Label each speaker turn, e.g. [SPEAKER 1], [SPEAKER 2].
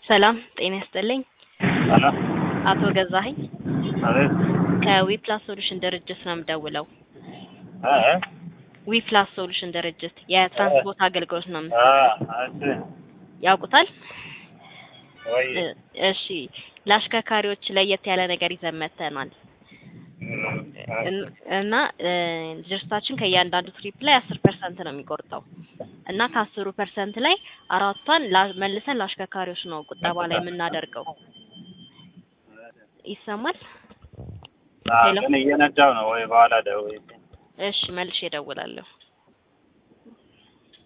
[SPEAKER 1] ሰላም ጤና ይስጥልኝ።
[SPEAKER 2] ሄሎ
[SPEAKER 1] አቶ ገዛኸኝ
[SPEAKER 2] አቤት
[SPEAKER 1] ከዊፕላስ ሶሉሽን ድርጅት ነው የምደውለው።
[SPEAKER 2] እ እ
[SPEAKER 1] ዊፕላስ ሶሉሽን ድርጅት የትራንስፖርት አገልግሎት ነው
[SPEAKER 2] አ
[SPEAKER 1] የምትሰጡት።
[SPEAKER 2] እሺ
[SPEAKER 1] ያውቁታል?
[SPEAKER 2] ወይ
[SPEAKER 1] እ እሺ ለአሽከርካሪዎች ለየት ያለ ነገር ይዘን መጥተናል እን- እና እ ድርጅታችን ከእያንዳንዱ ትሪፕ ላይ አስር ፐርሰንት ነው የሚቆርጠው እና ከአስሩ ፐርሰንት ላይ አራቷን ላ- መልሰን ለአሽከርካሪዎች ነው ቁጠባ ላይ የምናደርገው። ይሰማል?
[SPEAKER 2] አ
[SPEAKER 1] ሄሎ።
[SPEAKER 2] ግን እየነዳው ነው ወይ በኋላ ደውዬ
[SPEAKER 1] እሺ መልሼ እደውላለሁ።